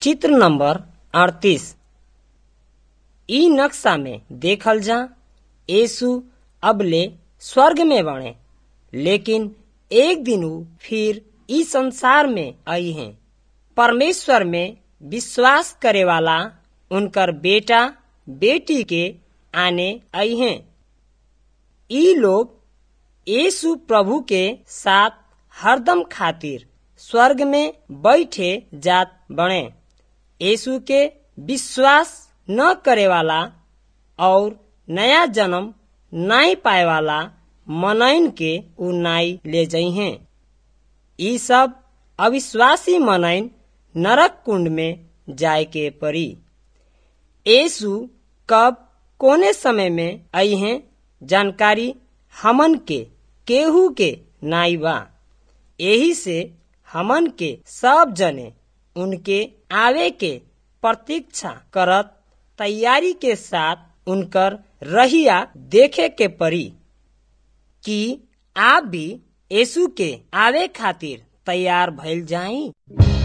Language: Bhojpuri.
चित्र नंबर अड़तीस इ नक्शा में देखल जा यीशु अबले स्वर्ग में बने लेकिन एक दिन ऊ फिर इ संसार में आई हैं परमेश्वर में विश्वास करे वाला उनकर बेटा बेटी के आने आई हैं इ लोग यीशु प्रभु के साथ हरदम खातिर स्वर्ग में बैठे जात बने यीशु के विश्वास न करे वाला और नया जन्म नाई पाए वाला मनइन के ऊ नाई ले जई हैं ई सब अविश्वासी मनइन नरक कुंड में जाए के पड़ी यीशु कब कोने समय में आई हैं जानकारी हमन के केहू के नाई बा यही से हमन के सब जने उनके आवे के प्रतीक्षा करत तैयारी के साथ उनकर रहिया देखे के पड़ी कि आप भी यीशु के आवे खातिर तैयार भइल जाई